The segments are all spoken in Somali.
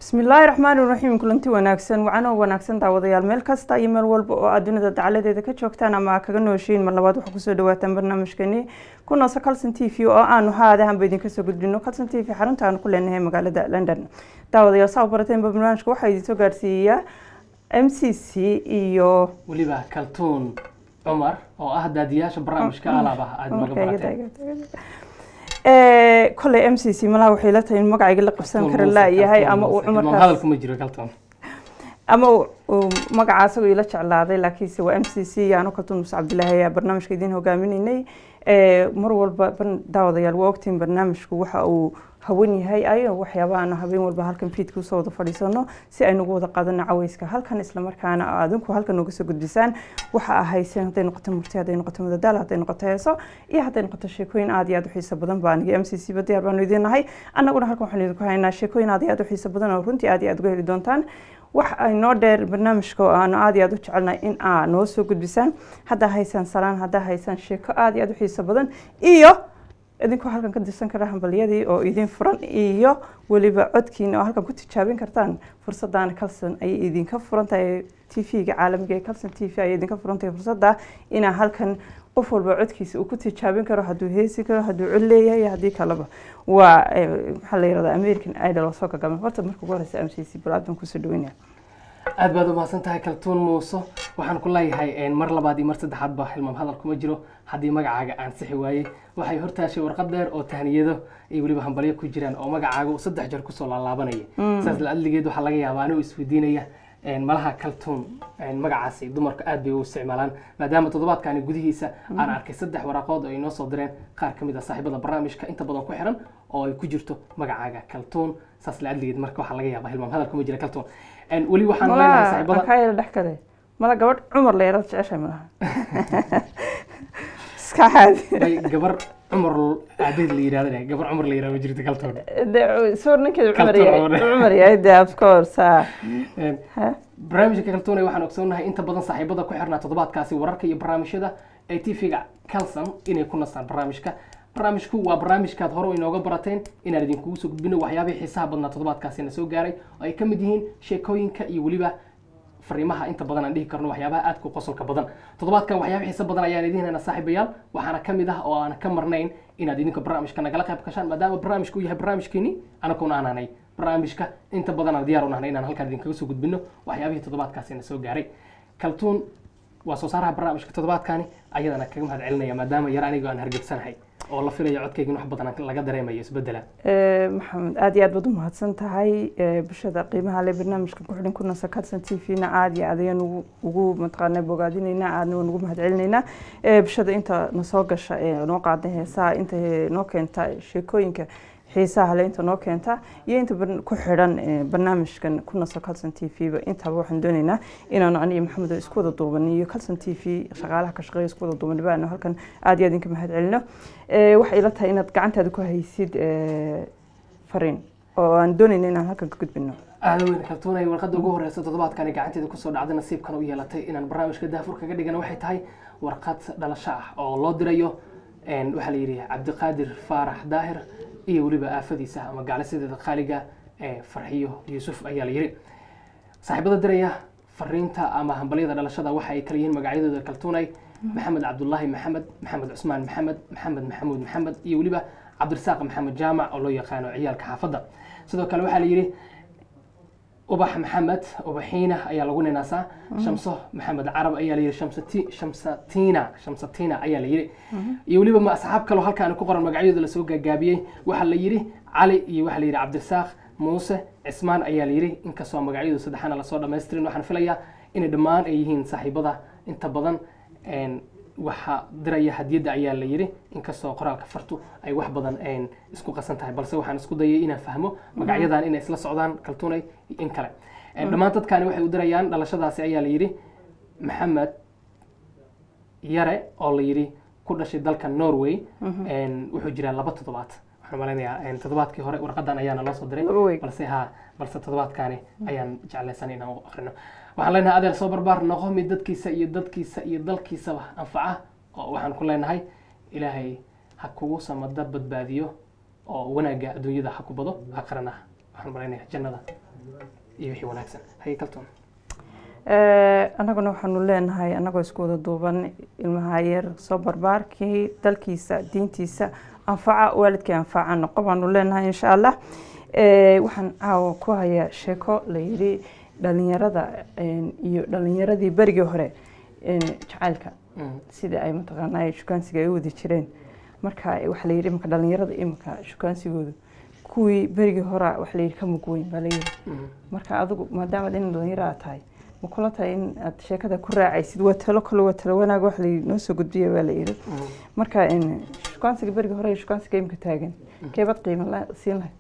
bismi illaahi raxmaani raxiim kulanti wanaagsan wacanoo wanaagsan daawadayaal meel kasta iyo meel walba oo aad dunida dacaladeeda ka joogtaan ama kaga nooshiin mar labaad waxaa kusoo dhawaataan barnaamijkeeni ku nooso calson t v oo aanu haadahanba idinka soo gudbino calson t v xarunta aanu ku leenahay magaalada london daawadayaal saa u barateenba barnaamijka waxaa idinsoo gaarsiiyaa m c c iyo weliba kaltuun cumar oo ah daadiyaasha barnaamijka alaabaha aada maga barateen koley m c c malaha waxay la tahay in magacayga la qabsan kara laayahay ama uu cumarkaas hadalku ma jiro kaltuun ama uu magaca asagoo ila jeclaaday laakiinse waa m c c yaano kaltuun muse cabdilaahi ayaa barnaamijka idiin hogaaminaynay mar walba daawadayaal waa ogtiin barnaamijku waxa uu hawan yahay ayo waxyaabaha aanu habeen walba halkan fiidka usoo wada fadhiisano si aynugu wada qaadano caweyska halkan islamarkaana adinku halkan nooga soo gudbisaan waxa ahayseen hadday noqoto murti hadday noqoto madadaal hadday noqoto heeso iyo hadday noqoto sheekooyin aad iyo aad u xiiso badan baa aniga m c c ba diyaar baanu idiin nahay annaguna halkan waxaan idinku haynaa sheekooyin aad iyo aad u xiiso badan oo runtii aad iyo aad uga heli doontaan wax ay noo dheer barnaamijka oo aanu aad iyo aad u jecelnahay in aa noo soo gudbisaan haddaa haysaan salaan haddaa haysaan sheeko aad iyo aad u xiiso badan iyo idinkoo halkan ka dirsan kara hambalyadii oo idin furan iyo weliba codkiina oo halkan ku tijaabin kartaan fursaddaana calson ayay idinka furan tahay t v-ga caalamiga ee calson t v ayay idinka furan tahay fursadda inaa halkan qof walba codkiisa uu ku tijaabin karo hadduu heesi karo hadduu cod leeyahay iyo haddii kaleba waa maxaa la yirahdaa american idol oo soo gagama horta marka ugu horeysa m c c bal aad baan kusoo dhaweynaya aad baad umahadsan tahay kaltuun muuse waxaan ku leeyahay mar labaad iyo mar saddexaad ba hilmaam hadal kuma jiro haddii magacaaga aan sixi waayey waxay hortaashay warqad dheer oo tahniyado iyo weliba hambalyo ku jiraan oo magacaaga uu saddex jeer kusoo laalaabanaya saas la adligeed waxaa laga yaabaa anigoo isweydiinaya malaha kaltuun magacaasi dumarka aad bay u isticmaalaan maadaama toddobaadkani gudihiisa aan arkay saddex waraaqood oo ay noo soo direen qaar ka mid a saaxiibada barnaamijka inta badan ku xiran oo ay ku jirto magacaaga kaltuun saas la adligeed marka waxaa laga yaabaa hilmaam hadal kuma jira kaltuun weli waxaan leenahay saaxiibada kaa yara dhex kale mala gabadh cumar la yarada jeceshahay malaha iska caadi gabar cumar aabeed la yidhahda gabar cumar la yidhahda ma jirto kaltuun sawir ninkeeda cumar yahay cumar yahay de of course ha barnaamijka kaltuun waxaan ogsoonahay inta badan saaxiibada ku xirnaa toddobaadkaasi wararka iyo barnaamijyada ee tv-ga calson inay ku nastaan barnaamijka barnaamijku waa barnaamijkaad hore inooga barateen inaan idinkugu soo gudbino waxyaabihii xiisaha badnaa toddobaadkaasina soo gaaray oo ay ka mid yihiin sheekooyinka iyo weliba fariimaha inta badan aan dhihi karno waxyaabaha aadka qosolka badan toddobaadkan waxyaaba xiisa badan ayaan idiin haynaa saaxiibayaal waxaana ka mid ah oo aan ka marnayn inaad idinka barnaamijka nagala qayb gashaan maadaama barnaamijku yahay barnaamijkeeni anakuna aan hanay barnaamijka inta badan aan diyaar u nahnay inaan halkaan idinkaga soo gudbino waxyaabihii toddobaadkaasina soo gaaray kaltuun waa soo saaraha barnaamijka toddobaadkani ayadana kaga mahad celinaya maadaama yar anigo aan hargebsanahay oo la filayo codkayga in wax badan laga dareemayo isbedela maxamed aad iyo aad baad u mahadsan tahay bulshada qiimaha le barnaamijka ku xidhan kunasa calson t v-na aad iyo aad ayaan ugu mataqaana bogaadinaynaa aadna waan ugu mahad celinaynaa bulshada inta nasoo gasha ee noo qaada heesaha inta noo keenta sheekooyinka xiisaha le inta noo keenta iyo inta ku xidhan barnaamijkan ku naso calson t v ba intaba waxaan doonaynaa inaanu aniyo maxamed isku wada duuban iyo calson t v shaqaalaha ka shaqeeya isku wada duuban baanu halkan aad iyo aad inka mahad celino waxay ila tahay inaad gacantaada ku haysid fariin oo aan doonayna inaan halkan ka gudbino aada weyn kaltuunay warqadda ugu horeysa toddobaadkani gacanteeda kusoo dhacday nasiibkan u yeelatay inaan barnaamijka daafur kaga dhigana waxay tahay warqad dhalasho ah oo loo dirayo waxaa la yidhi cabdiqaadir faarax daahir iyo weliba aafadiisa ama gaclisideeda qaaliga ee farxiyo yuusuf ayaa la yidhi saaxiibada diraya fariinta ama hambalyada dhalashada waxa ay kala yihiin magacyadooda kaltuunay maxamed cabdulaahi maxamed maxamed cusmaan maxamed maxamed maxamuud maxamed iyo weliba cabdirasaaq maxamed jaamac oo loo yaqaano ciyaalka xaafadda sidoo kale waxaa la yidhi ubax maxamed ubaxiina ayaa lagu ninaasaa shamso maxamed carab ayaa la yidhi shamsati shamsatina shamsatina ayaa la yidhi iyo weliba ma asxaab kaloo halkaan ku qoran magacyadooda lasoo gaagaabiyey waxaa la yidhi cali iyo waxaa la yidhi cabdirasaaq muuse cismaan ayaa la yidhi inkastoo magacyadooda saddexaana lasoo dhamaystirin waxaan filayaa inay dhammaan ay yihiin saaxiibada inta badan waxaa diraya hadiyadda ayaa la yidhi inkastoo qoraalka fartu ay wax badan isku qasan tahay balse waxaan isku dayay inaan fahmo magacyadan inay isla socdaan kaltuunay in kale dhammaan dadkani waxay u dirayaan dhalashadaasi ayaa la yidhi maxamed yare oo la yidhi ku dhashay dalka norway wuxuu jiraa laba toddobaad waxaan malaynayaa toddobaadkii hore warqadan ayaana loo soo diray balse ha balse toddobaadkani ayaan jeclaysan inaan u akrino waxaan leenahay adeer soo barbaar noqo mid dadkiisa iyo dadkiisa iyo dalkiisaba anfaca oo waxaan ku leenahay ilaahay ha kugu samada badbaadiyo oo wanaagga adduunyada ha ku bado aakhirana waxaan malaynayaa jannada iyo wixii wanaagsan haye kaltoon Eh, annaguna waxaanu leenahay annagoo isku wada duuban ilmaha yar soo barbaarkii dalkiisa diintiisa anfaca waalidkii anfaca noqo baanu leenahay insha allah Eh, waxaan caawa ku hayaa sheeko la yidhi dhalinyarada eh, iyo dhalinyaradii berigii hore eh, jacaylka Mm. sidai ay mataqaanaa shukaansiga ay u wadi jireen marka waxaa la yidhi imika dhalinyarada imika shukaansigoodu kuwii berigii hora waxa la yidhi ka mug weyn baa la yidhi Mm. marka adigu maadaama in dhalinyaro aad tahay ma kula tahay in aad sheekada ku raacaysid waa talo kale waa talo wanaag wax la noo soo gudbiya baa la yidhi Mm. marka in shukaansiga beriga hore iyo shukaansiga imika taagan keebad qiimo la- siin lahayd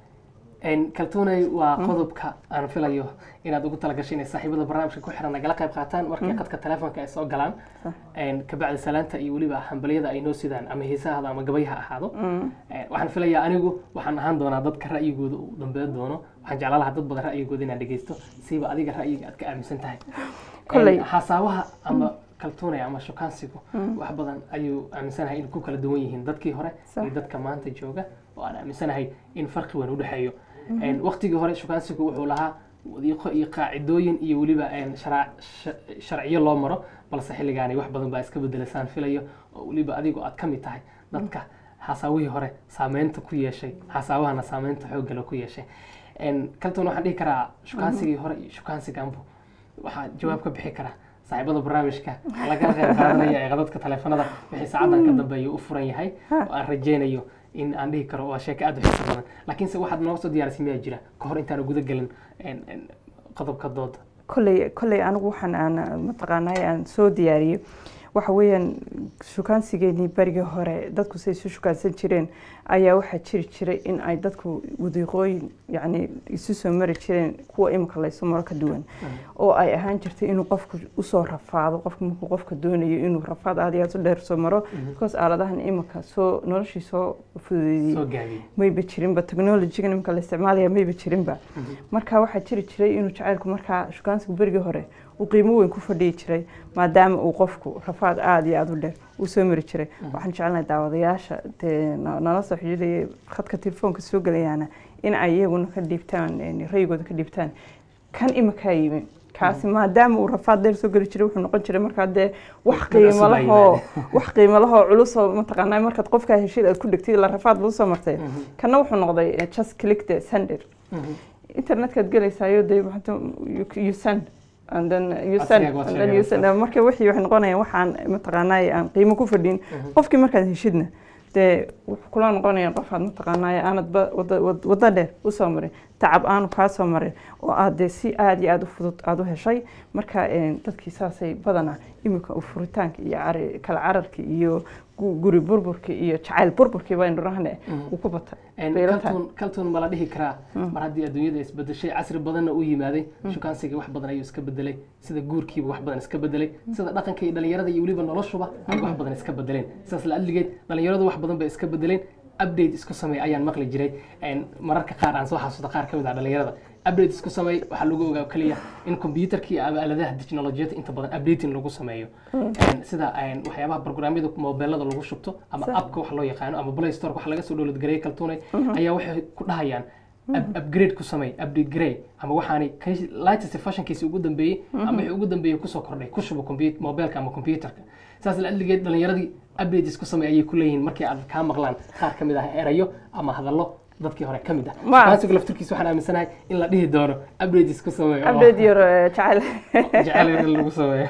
Een, kaltuunay waa qodobka aan filayo inaad ugu talagashay inay saaxiibada barnaamijka ku xiran nagala qayb qaataan markii khadka telefoonka ay soo galaan Sax. Een, kabacdi salaanta iyo weliba hambaliyada ay noo sidaan ama heesahada ama gabay ha ahaado Mm. Een, waxaan filayaa anigu waxaan ahaan doonaa dadka ra'yigooda uu dambeyn doono waxaan jeclaan lahaa dad badan ra'yigooda inaan dhegeysto siiba adiga ra'yiga aad ka aaminsan tahay Kolley. Een, xasaabaha ama kaltuunaya ama shukaansigu wax badan ayuu aaminsanahay in ku kala duwan yihiin dadkii hore Sax. iyo dadka maanta jooga oo aan aaminsanahay in farqi weyn u dhexeeyo Een, waqtigii hore shukaansigu wuxuu lahaa wadiiqo iyo qaacidooyin iyo weliba een, shara- sha- sharciyo loo maro balse xilligaani wax badan baa iska bedelasaan filayo oo weliba adigu aad ka mid tahay dadka xasaawihii hore saameynta ku yeeshay xasaawahana saameynta xooggale ku yeeshay Een, kaltoon waxaan dhihi karaa shukaansigii hore iyo shukaansiganbu waxaa jawaab ka bixi karaa saaxiibada barnaamijka laga qayb qaadanaya ee qadadka taleefanada wixii saacadan ka dambeeya u furan yahay oo aan rajeynayo in aan dhihi karo waa sheeko aad u xiiso badan laakiinse waxaad nooga soo diyaarisay miyaa jira ka hor intaan guda gelin een, een, qodobka dooda kolley kolley anigu waxaan aan mataqaanaa aan soo diyaariyey waxa weeyaan shukaansigeenii berigii hore dadku say isu shukaansan jireen ayaa waxaa jiri jiray in ay dadku wadiiqooyin yacni isu soo mari jireen kuwa imika laysu maro ka duwan oo ay ahaan jirtay inuu qofku usoo rafaado qofku markuu qofka doonayo inuu rafaad aad iyo aad u dheer soo maro because aaladahan imika soo noloshii soo fududeeyey soo gaabiyey mayba jirinba technologyga imika la isticmaalaya mayba jirinba marka waxaa jiri jiray inuu jacaylku markaa shukaansigu berigii hore uu qiimo weyn ku fadhiyi jiray maadaama uu qofku rafaad aada iyo aada u dheer uu soo mari jiray waxaan jecelnahay daawadayaasha dee na- nala soo xidhiidhaya khadka telefoonka soo gelayaana in ay iyaguna ka dhiibtaan een, ra'yigooda ka dhiibtaan kan imakaa yimi kaasi maadaama uu rafaad dheer soo geli jiray wuxuu noqon jiray markaa dee wax Mid qiimo cusub ay lahoo wax qiimo lahoo culusoo mataqaanaa markaad qofkaa heshid aad ku dhegtid la rafaad buu soo martay kana wuxuu noqday eh, just click the sender internetkaad gelaysayo dee maxaa you- you send and then you send Asigaga waad and then you sheegaysaa. send marka wixii waxay noqonayaan waxaan mataqaanaa aan qiimo ku fadhin qofkii markaad heshidna dee wuxuu kula noqonayaan qof aad mataqaanaa aanad ba wada wad- waddo dheer usoo marin tacab aanu kaa soo marin oo aad dee si aada iyo aada u fudud aada u heshay marka een, dadkii saasay badanaa imika u furitaanka iyo cari- kala cararka iyo gu- guri burburka iyo jacayl burburkii baynu dhahne uu ku batay Een, Bay ila tahay. kaltuun kaltuun ma la dhihi karaa mar haddii adduunyada isbedeshay casri badanna u yimaaday shukaansiga wax badan ayuu iska bedelay sida guurkiiba wax badan iska bedelay sida dhaqanka iyo dhalinyarada iyo weliba noloshuba ay wax badan iska bedeleen sidaas la adligeed dhalinyaradu wax badan bay iska bedeleen update isku samey ayaan maqli jiray Een, mararka qaar aan soo xasuusto qaar ka mid ah dhalinyarada update isku samey waxaa lagu ogaa kaliya in computerkii ama aaladaha teknolojiyada inta badan updating lagu sameeyo Een, sida een, waxyaabaha programyada mobilada lagu shubto ama Sax. appka wax loo yaqaano ama play store wax laga soo download gareeyay kaltuunay ayaa waxay ku dhahayaan up- upgrade ku samey update garey ama waxaanay kay- latest fashionkiisi ugu dambeeyey ama wixii ugu dambeeyey kusoo kordhay ku shubo compu- mobilka ama computerka saas la adligeed dhalinyaradii updates ku samey ayay ku leeyihiin markii aad kaa maqlaan qaar ka mid ah erayo ama hadallo dadkii hore ka mid ah Ma- kaasigu laftirkiisa waxaan aaminsanahay in la dhihi doono updates ku samey oo update your eh, jacayl jecel in lagu sameeyo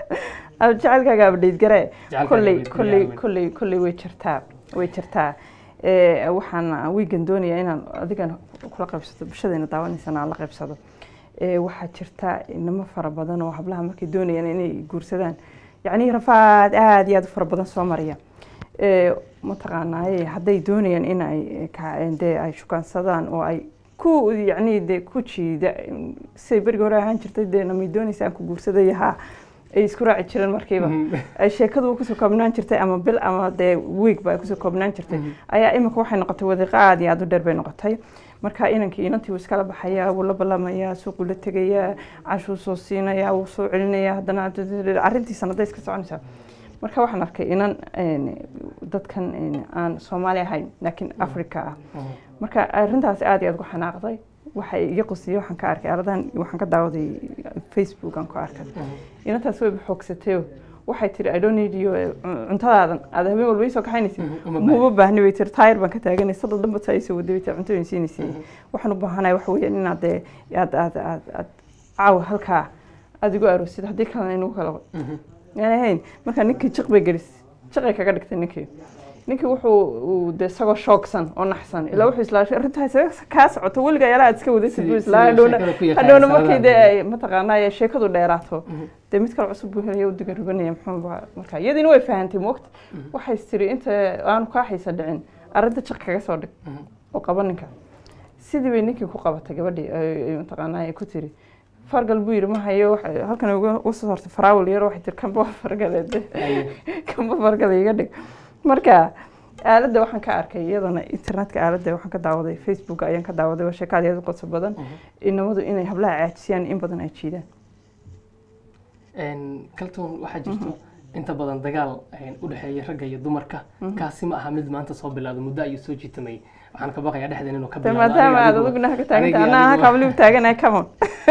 Ab- jacaylkaaga update garee Jacaylkaaga kolley update kolley garee, kolley kolley way jirtaa way jirtaa Eh, waxaan wiigan doonayaa inaan adigan kula qaybsato bulshadeena daawanaysana aan la qaybsado Eh, waxaa jirta inamo fara badan oo hablaha markay doonayaan inay guursadaan yacni rafaad aada iyo aada u fara badan soo maraya Eh, mataqaanaaye hadday doonayaan in ay ka- dee ay shukaansadaan oo ay ku yacni dee ku jiida siday berigi hore ahaan jirtay dee namay doonaysa aan ku guursadaya haa ay isku raaci jireen markiiba ay sheekadu kusoo koobnaan jirtay ama bil ama dee week ba ay kusoo koobnaan jirtay ayaa imika waxay noqotay wadiiqo aada iyo aada u dheer bay noqotay marka inankii inantii wuu iskala baxayaa wuu la balamayaa suuquu la tegayaa cashuu soo siinayaa wuu soo celinayaa haddana arrintiisa hadday iska soconaysaa marka waxaan arkay inan een, dadkan een, aan soomaali ahayn laakiin africa ah marka arrintaas aada iyo aada ugu xanaaqday waxay iga qusiyey waxaan ka arkay aaladahan waxaan ka daawaday facebook aan ku arkay inantaas way xoogsatay waxay tiri i don't need you cuntadaadan aad habeen walba ii soo kaxaynaysid muma baahni bay tiri taayir baan ka taaganay sadal dhanba taa isoo waday bay tiri cuntooyin siinaysa waxaan u baahanahay waxa weeyaan inaad dee aad aad aad aad caawa halkaa aada igu aroosid haddii kalena inagu kala aan ahayn markaa ninkii jiq bay gelis jiqay kaga dhigtay ninkii ninkii wuxuu de isagoo shoogsan oo naxsan ilaa wuxuu islaa arrintaa isaga kaa socoto weliga ayaala aad iska wadaysid buu islaa hadhowna hadhowna markii dee ay mataqaanaa sheekadu dheeraato dee mid kale cusub buu helaya u diga ribanaya muxuu marka iyadiina way fahantay moogta waxay tiri inta aanu kaa xiisa dhicin arrinta jiq kaga soo dhig oo qaba ninka sidii bay ninkii ku qabatay gabadhii mataqaanaa ay ku tiri fargal buu yidhi ma hayo halkan uga soo hortay faraawil yar waxay tiri kanba fargaleed kanba fargal iga dhig marka aaladda waxaan ka arkay iyadana internetka aaladda waxaan ka daawaday facebook ayaan ka daawaday waa sheekaad iyada qoto badan inamadu inay hablaha caajisiyaan in badan ay jiidaan kaltoon waxaa jirto inta badan dagaal u dhexeeya ragga iyo dumarka kaasi ma aha mid maanta soo bilaado muddo ayuu soo jiitamay waxaan ka baqayaa dhexdeen inuu ka maadaama aad adiguna ka taaganta anaa halka habligu taaganahay camon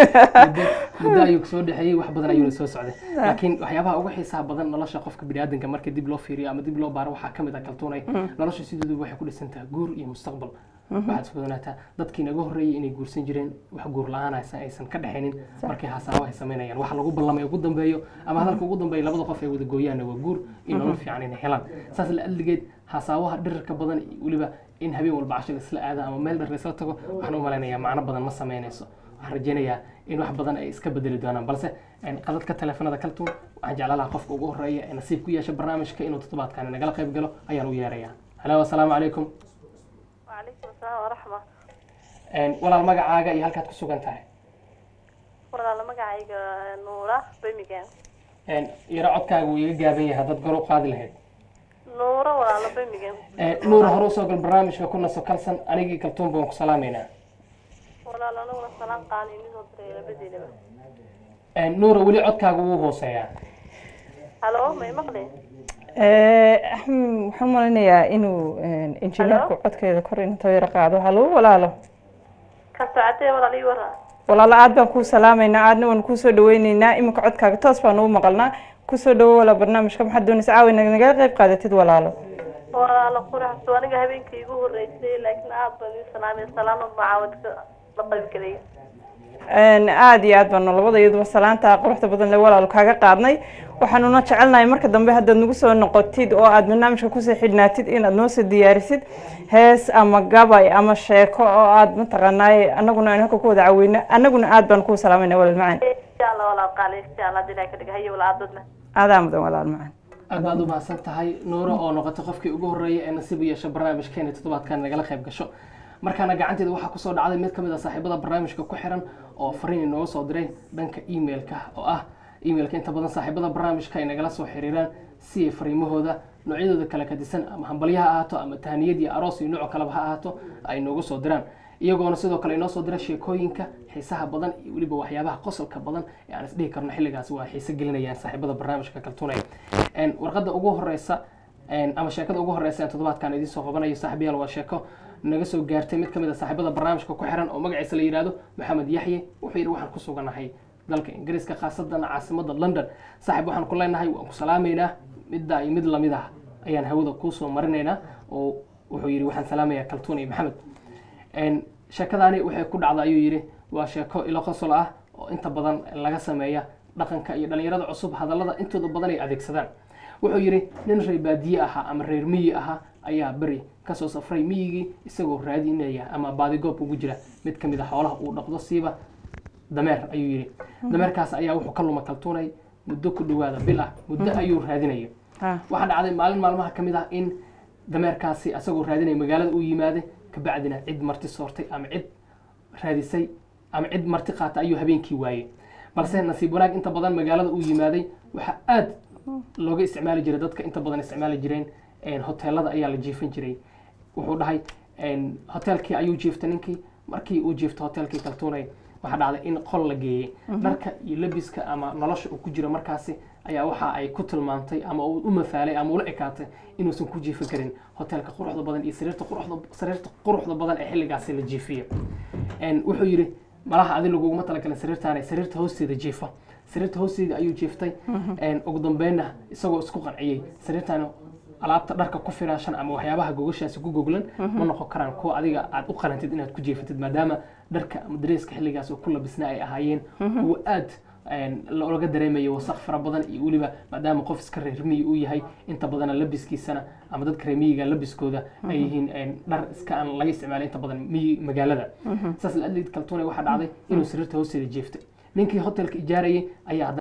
muddo ayuu soo dhexeeyey wax badan ayuuna soo socday laakiin waxyaabaha ugu xiisaha badan nolosha qofka biniaadanka marka dib loo fiiriyo ama dib loo baaro waxaa kamid ah kaltuunay nolosha sidoodu waxay ku dhisantaha guur iyo mustaqbal waxaad iskudanaataa dadkii naga horreeyay inay guursan jireen wax guur la-aan aysan ka dhexaynin markay hasaawo ay samaynayaan waxa lagu ballamay ugu dambeeyo ama hadalka ugu dambeeya labada qof ay wada gooyaanna waa guur iyo nolol fiican inay helaan saas la adligeed hasaawaha dhirirka badan weliba in habeen walba casho laisla aada ama meel dheer laisla tago waxaan u malaynayaa macno badan ma samaynayso waxaan rajaynayaa in wax badan ay iska bedeli doonaan balse qadadka taleefanada kaltuun waxaan jeclaan lahaa qofka ugu horreeya ee nasiib ku yeesha barnaamijka inuu toddobaadkan nagala qayb galo ayaan u yeerayaa halo asalaamu calaykum وعليكم السلام ورحمة walaal magacaaga iyo halkaad ku sugan tahay walaala magacayga nuura bemigan yaro codkaaga wuu iga gaaban yahay haddaad gor u qaadi lahayd nuura walaala bemigan nuura hore usoo gal barnaamijka ku naso kalsan anigii kaltuun baan ku salaamaynaa walaala anaguna salaan qaali inisoo diray labadeedaba nuura weli codkaaga wuu hooseeyaa halo may maqli axmed waxaan malaynayaa inuu injineerku codkeeda kor inta yaro qaado halo walaalo ka socotee walaala ii wara walaalo aad baan kuu salaamaynaa aadna waan kuusoo dhaweyneynaa iminka codkaaga toos baan ugu maqalnaa kusoo dhawo walaa barnaamijka maxaad doonaysa caawi nagala qayb qaadatid walaalo walaala quraxsu aniga habeenkii igu horreysay laakiin aad baan ii salaamay salaamo macaawadka la qaybgelay aada iyo aad baanu labada iyaduba salaanta quruxda badan le walaalo kaaga qaadnay waxaanuna jecelnahay marka dambe haddaad nagu soo noqotid oo aad barnaamijka kusoo xidhnaatid inaad noo soo diyaarisid hees ama gabay ama sheeko oo aad mataqaanaaye anaguna aan halka ku wada caweyno anaguna aad baan kuu salaamayna walaal macaan insha allah walaal qaali insha allah hadii ilahay ka dhiga hayo walaal aadadna aadaa mudan walaal macaan aad baad u mahadsan tahay nuuro oo noqotay qofkii ugu horreeyay ee nasiib u yeesha barnaamijkeena toddobaadkan nagala qayb gasho markaana gacanteeda waxaa kusoo dhacday mid ka mid a saaxiibada barnaamijka ku xiran oo fariin inooga soo diray dhanka emailka oo ah emailka inta badan saaxiibada barnaamijka ay nagala soo xiriiraan si ay fariimahooda noocyadooda kala kadisan ama hambalyo ha ahaato ama tahaniyad iyo aroos iyo nooc kaleba ha ahaato ay noogu soo diraan iyagoona sidoo kale inoo soo dira sheekooyinka xiisaha badan iyo weliba waxyaabaha qosolka badan ee aan isdhihi karno xilligaas waa xiise gelinayaan saaxiibada barnaamijka kaltunaya warqadda ugu horeysa ama sheekada ugu horeysa ee toddobaadkan idiin soo qabanayo saaxiibayaal waa sheeko naga soo gaartay mid ka mid a saaxiibada barnaamijka ku xiran oo magaciisa la yidhaahdo maxamed yaxye wuxuu yidhi waxaan ku suganahay dalka ingiriiska khaasadan caasimada london saaxiib waxaan ku leenahay waan ku salaamaynaa midda iyo mid lamid ah ayaan hawada kuusoo marinaynaa oo wuxuu yidhi waxaan salaamayaa kaltuun iyo maxamed sheekadaani waxay ku dhacda ayuu yidhi waa sheeko ilo qosol ah oo inta badan laga sameeya dhaqanka iyo dhalinyarada cusub hadallada intooda badan ay adeegsadaan wuxuu yidhi nin reer baadiye ahaa ama reer miyi ahaa ayaa beri kasoo safray miyigii isagoo raadinaya ama baadigoob ugu jira mid ka mid a xoolaha uu dhaqdo siiba dameer ayuu yidhi dameerkaas ayaa wuxuu ka luma kaltuunay muddo ku dhawaada bil ah muddo ayuu raadinaya waxaa dhacday maalin maalmaha ka mid ah in dameerkaasi isagoo raadinaya magaalada uu yimaaday kabacdina cid marti soortay ama cid raadisay ama cid marti qaata ayuu habeenkii waayey balse nasiib wanaag inta badan magaalada uu yimaaday waxaa aad looga isticmaali jiray dadka inta badan isticmaali jireen hoteelada ayaa la jiifan jiray wuxuu dhahay hoteelkii ayuu jiiftay ninkii markii uu jiifto hoteelkii kaltuunay waxaa dhacday in qol la geeyey dharka iyo labiska ama nolosha uu ku jiro markaasi ayaa waxa ay ku tilmaamtay ama uu u mafaalay ama ula ekaatay inuusan ku jiifi karin hoteelka quruxda badan iyo sariirta quruxda sariirta quruxda badan ee xilligaasi la jiifiyo Een, wuxuu yidhi malaha adi laguguma talagalin sariirtaane sariirta hoosteeda jiifa sariirta hoosteeda ayuu jiiftay Een, ugu dambeynna isagoo isku qanciyey sariirtaani alaabta dharka ku firaashan ama waxyaabaha gogashaasi ku goglan ma noqon karaan kuwa adiga aad u qalantid inaad ku jiifatid maadaama dharka ama dareeska xilligaas oo ku labisna ay ahaayeen kuwa aad een, looga dareemayo wasaq fara badan iyo weliba maadaama qof iska reer miyi uu yahay inta badana labiskiisana ama dadka reer miyiga labiskooda ay yihiin een, dhar iska aan laga isticmaalay inta badan miyi magaalada saas la adlid kaltuune waxaa dhacday inuu sariirta hoosteeda jiiftay ninkii hotelka ijaarayay ayaa